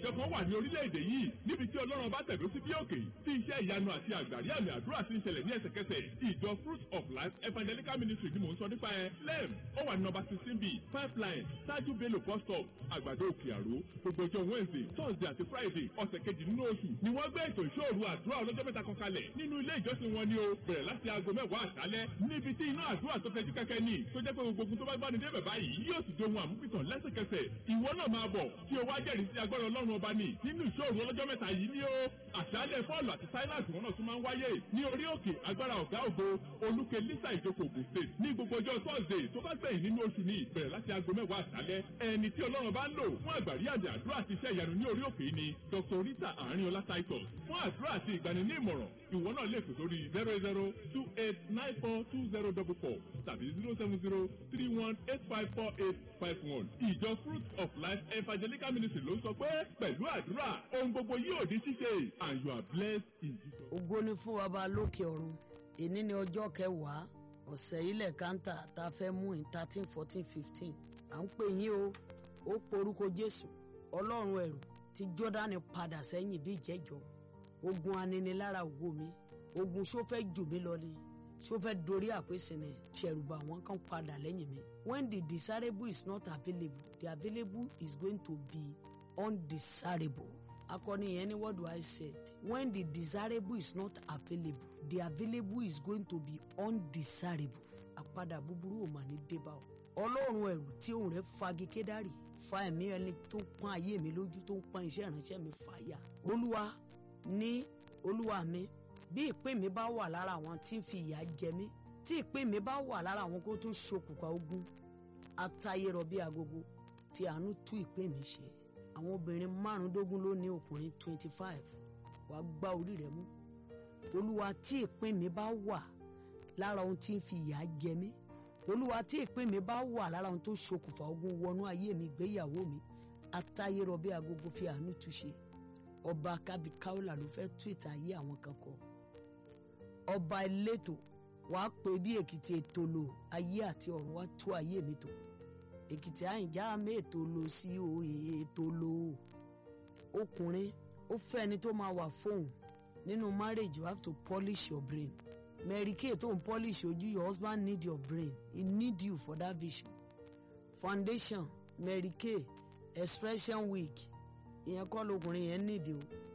ìjọ kan wà ní orílẹ̀-èdè yìí níbi tí ọlọ́run bá tẹ̀dó sí bí òkè tí iṣẹ́ ìyanu àti àgbàrí àmì àdúrà ti ń ṣẹlẹ̀ ní ẹsẹ̀kẹsẹ̀ ìjọ fruit of life evangelical ministry ni mò ń sọ nípa ẹ lem ó wà ní nọ́mbà sixteen b pipeline ṣáájú bello bus stop àgbàdo òkè àró gbogbo ọjọ́ wednesday thursday àti friday ọ̀sẹ̀ kejì nínú oṣù ni wọ́n gbé ètò ìṣòro àdúrà ọlọ́jọ́ mẹ́ta kan kalẹ̀ nínú ilé ìjọsìn wọn ni o bẹ̀rẹ̀ láti aago mẹ́wàá àṣálẹ́ níbi tí iná àdúrà tó fẹ́ jú kẹ́kẹ́ ní tó jẹ́ pé gbogbo ogun tó bá gbani débẹ̀ báyìí yóò sì dohun àmúpìtàn lẹ́sẹ̀kẹsẹ̀ ìwọ náà máa bọ̀ tí o wá jẹ́rìí sí agbára ọlọ́run ọba ní nínú ìṣòro ọlọ́jọ́ mẹ́ta yìí ni ó àṣálẹ́ fọ́ọ̀lù àti silas wọn náà tún máa ń wáyé ní orí òkè agbára ọ̀gá ògo olúkẹ lisa ìjókòó ògùn state ní gbogbo ọjọ́ thursday tó bá gbẹ̀yìn nínú oṣù ní ìbẹ̀rẹ̀ láti aago mẹ́wàá àṣálẹ́ ẹni tí ọlọ́run bá ń lò fún àgbàrí àmì àdúrà àti iṣẹ́ ìyanu ní orí òkè yìí ni dr rita àárínọlá titus fún àdúrà àti ìgbani ní ìmọ̀ràn ìwọ náà lè pè sórí zero zero two eight nine four two zero double four tàbí zero seven zero three one eight five four eight five one ìjọ fruit of life evangelical ministry ló ń sọ pé pẹ̀lú àdúrà ohun gbogbo yóò di ṣíṣe and you are blessed in jesus. ògo ni fún ọba lókè ọ̀run èní ni ọjọ́ kẹwàá ọ̀sẹ̀ ilẹ̀ kántà tá a fẹ́ mú in thirteen fourteen fifteen à ń pè yín o ó porúkọ jésù ọlọ́run ẹ̀rù tí jọ́dánì padà sẹ́yìn bí ìjẹ́jọ́ ogun aninilára ògo mi ogun ṣó fẹ́ jù mí lọ ni ṣó fẹ́ dorí àpèsè ni ṣẹ̀rùbà wọn kan padà lẹ́yìn mi when the desirable is not available the available is going to be undesirable akọni yẹn ni what do I said when the desirable is not available the available is going to be undesirable àpadà búburú ò mà ní débà o ọlọ́run ẹ̀rù tí òun rẹ̀ fagi kédárì fa ẹ̀mí ẹni tó pọ́n ayé mi lójú tó ń pọ́n iṣẹ́ ìránṣẹ́ mi fàyà olúwa ní olúwa mi bí ìpín mi bá wà lára àwọn tí ń fi ìyà jẹ mí tí ìpín mi bá wà lára àwọn kó tún ṣokùnkà ogun atayérọ bí agogo fi àánú tú ìpín mi ṣe àwọn obìnrin márùndógún ló ní ọkùnrin twenty five wàá gbá orí rẹ mú olúwa tí ìpín mi bá wà lára ohun tí ń fi ìyà jẹ mí olúwa tí ìpín mi bá wà lára ohun tó ṣokùnfà ogun wọnú ayé mi gbéyàwó mi atayérọ bí agogo fi àánú tú ṣe ọba kábíkáólà ló fẹ́ tú ìtàn ayé àwọn kan kọ ọba elétò wàá pè bí èkìtì ètò lò ayé àti ọ̀run wá tú ayé mi tò èkìtì àyìnjá mẹ́ẹ̀tò lò sí òye ètò lò ọkùnrin ó fẹ́ ẹni tó máa wà fóun nínú marriage you have to polish your brain mary kay tó ń polish ojú your husband need your brain he need you for that vision foundation mary kay expression week ìyẹn kọ́ lọkùnrin yẹn nídìí o